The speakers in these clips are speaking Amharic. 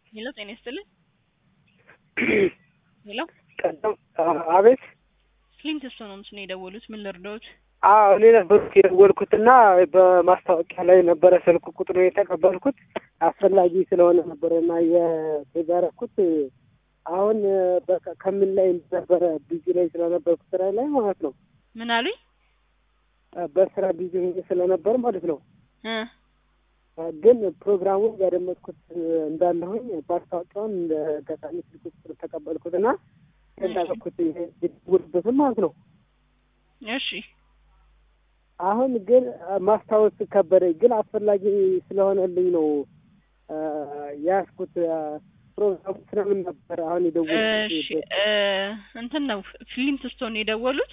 ሄሎ ጤና ይስጥልኝ። ሄሎ ቀደም አቤት። ክሊንት ስቶ ነው ምስል የደወሉት። ምን ልርዳዎት? አዎ እኔ ነበርኩ የደወልኩትና በማስታወቂያ ላይ ነበረ ስልክ ቁጥሩ የተቀበልኩት አስፈላጊ ስለሆነ ነበረ እና የተጋረኩት አሁን በቃ ከምን ላይ ነበረ ቢዚ ላይ ስለነበርኩ ስራ ላይ ማለት ነው። ምን አሉኝ? በስራ ቢዚ ሆኜ ስለነበር ማለት ነው። እ ግን ፕሮግራሙን ያደመጥኩት እንዳለሁኝ ማስታወቂያውን እንደ አጋጣሚ ስልክ ቁጥር ተቀበልኩትና እንዳልኩት የደወልኩበትም ማለት ነው። እሺ አሁን ግን ማስታወስ ከበደኝ። ግን አስፈላጊ ስለሆነልኝ ነው ያስኩት። ፕሮግራሙ ስለምን ነበር አሁን እሺ የደወልኩት? እ እንትን ነው ፍሊንት ስቶን የደወሉት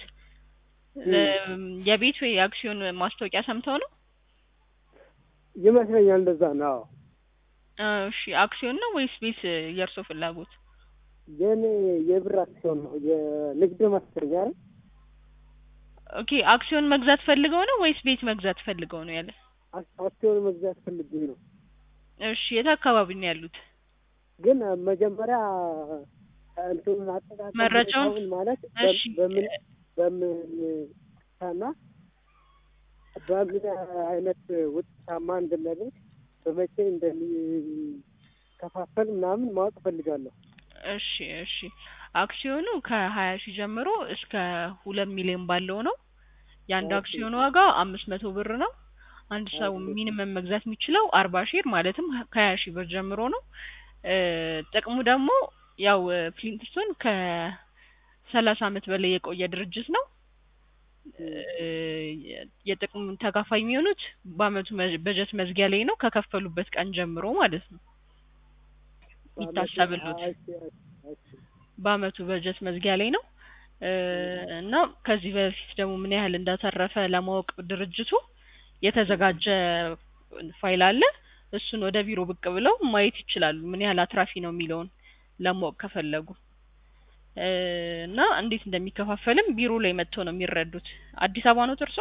የቤት ወይ የአክሲዮን ማስታወቂያ ሰምተው ነው? ይመስለኛል እንደዛ ነው። አዎ እሺ አክሲዮን ነው ወይስ ቤት የእርሶ ፍላጎት? የኔ የብር አክሲዮን ነው የንግድ ማስረጃ አይደል? ኦኬ አክሲዮን መግዛት ፈልገው ነው ወይስ ቤት መግዛት ፈልገው ነው ያለ? አክ- አክሲዮን መግዛት ፈልጌ ነው። እሺ የት አካባቢ ነው ያሉት? ግን መጀመሪያ እንትኑን አጠቃቀም መረጃውን? ሁኔታውን ማለት እሺ በምን በምን እና በምን አይነት ውጤታማ እንደሚያደርግ በመቼ እንደሚከፋፈል ምናምን ማወቅ እፈልጋለሁ። እሺ እሺ አክሲዮኑ ከሀያ ሺህ ጀምሮ እስከ ሁለት ሚሊዮን ባለው ነው። የአንድ ኦኬ። አክሲዮን ዋጋ አምስት መቶ ብር ነው። አንድ ሰው ኦኬ። ሚኒመም መግዛት የሚችለው አርባ ሼር ማለትም ከሀያ ሺህ ብር ጀምሮ ነው። እ ጥቅሙ ደግሞ ያው ፍሊንትስቶን ከሰላሳ አመት በላይ የቆየ ድርጅት ነው። እ የጥቅሙ ተካፋይ የሚሆኑት በአመቱ መ- በጀት መዝጊያ ላይ ነው ከከፈሉበት ቀን ጀምሮ ማለት ነው ይታሰብሉት እሺ፣ እሺ፣ እሺ። በአመቱ በጀት መዝጊያ ላይ ነው እ እና ከዚህ በፊት ደግሞ ምን ያህል እንዳተረፈ ለማወቅ ድርጅቱ የተዘጋጀ ፋይል አለ። እሱን ወደ ቢሮ ብቅ ብለው ማየት ይችላሉ፣ ምን ያህል አትራፊ ነው የሚለውን ለማወቅ ከፈለጉ እ እና እንዴት እንደሚከፋፈልም ቢሮ ላይ መጥተው ነው የሚረዱት። አዲስ አበባ ነው እርሶ?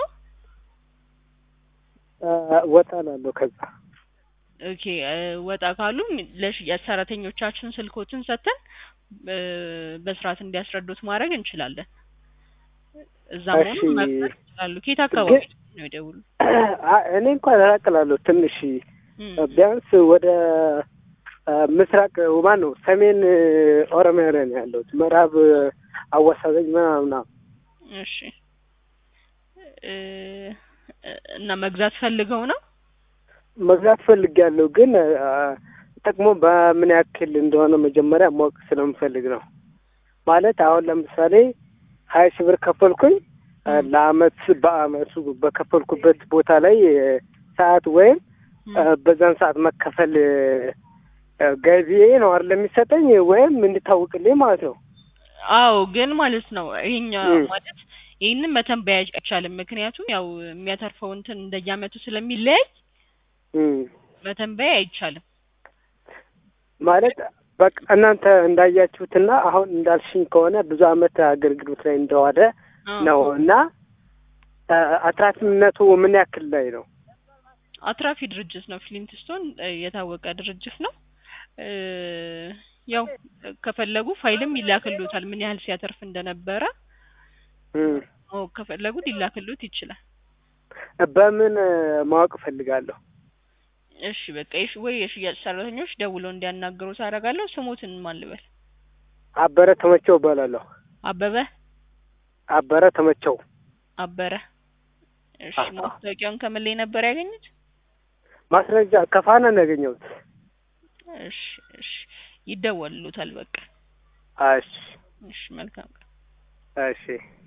እ ወጣ እላለሁ ከዛ ኦኬ እ ወጣ ካሉ ለሽያጭ ሰራተኞቻችን ስልኮትን ሰጥተን እ በስርዓት እንዲያስረዱት ማድረግ እንችላለን። እዛ እሺ። መሆኑን መፍጠር ይችላሉ። ከየት አካባቢ ግን- ነው የደውሉ? አ- እኔ እንኳን ራቅ እላለሁ ትንሽ እም፣ ቢያንስ ወደ አ፣ ምስራቅ ማን ነው ሰሜን ኦሮሚያ ላይ ነው ያለሁት። ምዕራብ አዋሳኝ ምናምን እሺ እ እና መግዛት ፈልገው ነው? መግዛት ፈልጌያለሁ። ግን አ፣ ጥቅሙ በምን ያክል እንደሆነ መጀመሪያ ማወቅ ስለምፈልግ ነው። ማለት አሁን ለምሳሌ ሀያ ሺህ ብር ከፈልኩኝ አ፣ እም፣ ለአመት በአመቱ በከፈልኩበት ቦታ ላይ እ፣ ሰዓት ወይም እም። አ፣ በዛን ሰዓት መከፈል እ፣ አ፣ ገቢዬ ነው አይደል የሚሰጠኝ ወይም እንድታውቅልኝ ማለት ነው። አዎ ግን ማለት ነው ይሄኛ እም። ማለት ይህንን መተንበያ አይቻልም። ምክንያቱም ያው የሚያተርፈው እንትን እንደየአመቱ ስለሚለያይ እም። መተንበያ አይቻልም። ማለት በቃ እናንተ እንዳያችሁትና አሁን እንዳልሽኝ ከሆነ ብዙ አመት አገልግሎት ላይ እንደዋለ አዎ። ነው እና አ፣ አትራፊነቱ ምን ያክል ላይ ነው? አትራፊ ድርጅት ነው። ፍሊንትስቶን እ የታወቀ ድርጅት ነው። እ ያው ከፈለጉ ፋይልም ይላክሉታል ምን ያህል ሲያተርፍ እንደነበረ እም። ማወቅ ከፈለጉ ሊላክሉት ይችላል። በምን እ፣ ማወቅ እፈልጋለሁ? እሺ በቃ የሽ ወይ የሽያጭ ሰራተኞች ደውለው እንዲያናግሩት አደርጋለሁ። ስሙትን ማን ልበል? አበረ ተመቸው እባላለሁ። አበበ አበረ ተመቸው። አበረ። እሺ አዎ። ማስታወቂያውን ከምን ላይ ነበር ያገኙት? ማስረጃ ከፋና ነው ያገኘሁት። እሺ እሺ ይደወልሉታል። በቃ እሺ እሺ መልካም ቀን። እሺ